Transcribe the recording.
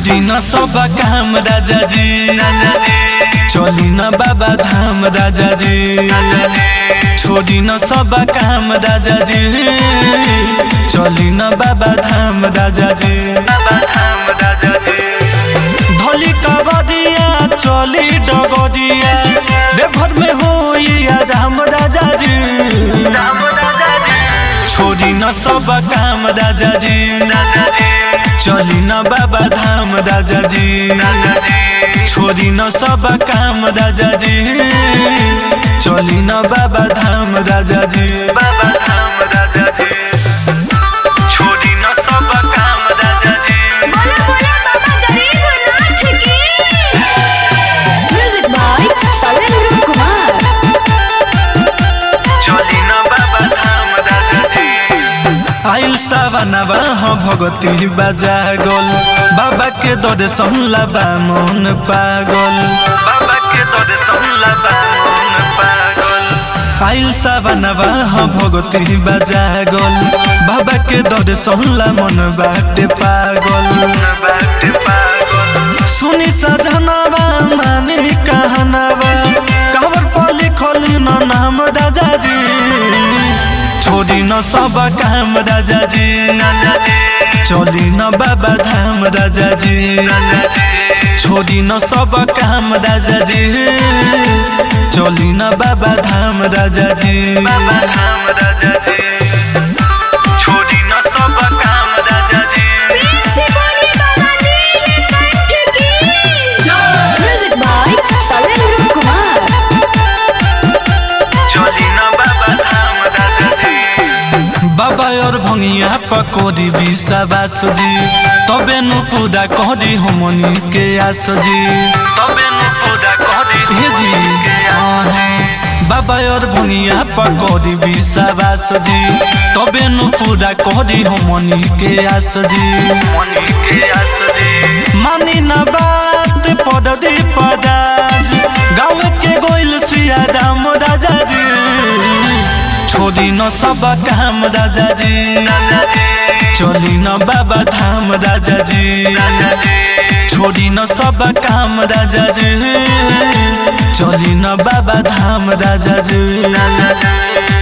छोड़ी न सब काम राजा जी चली न बाबा धाम राजा जी छोड़ी न सब काम राजा जी चली न बाबा धाम राजा जी धली कबदिया चली डगदिया देवघर में हो राम राजा जी छोड़ी न सब काम राजा जी चली न बाबा धाम राजा जी छोड़ी न सब काम राजा जी चली न बाबा धाम राजा जी बाबा धाम राजा जी छोड़ी न सब काम राजा जी बोला बोला बाबा गरीबनाथ की म्यूजिक बाय सलेंद्र कुमार चली न बाबा धाम राजा जी आइल सावनवा हो भगती बाजा गोल बाबा के दरे संला बा मन पागल बाबा के दरे संला बा मन पागल आइल सावनवा हो भगती बाजा गोल बाबा के दरे संला मन बाटे पागल बाटे पागल सुनी सजनवा मानी कहनवा कावर पर लिखल न नाम राजा जी छोड़ी न सब काम राजा जी चली न बाबा धाम राजा जी छोड़ी न सब काम राजा जी चली न बाबा धाम राजा जी बाबा धाम राजा जी छोड़ी न सब काम राजा जी प्रेम से बोलिए बाबा नीलकंठ की म्यूजिक बाय सलेंद्र कुमार चली न बाबा धाम राजा जी बाबा और भंगिया पकोड़ी विश्वास जी तबे नु पूरा कहदी हमनी के आस जी तबे नु पूरा कहदी हे जी बाबा और भंगिया पकोड़ी विश्वास जी तबे नु पूरा कहदी हमनी के आस जी हमनी के आस जी मानी न बात पददी पदाज गाँव के गोइल सिया राम राजा जी छोड़ी न सब काम राजा जी चली न बाबा धाम राजा जी छोड़ी न सब काम राजा जी चली न बाबा धाम राजा जी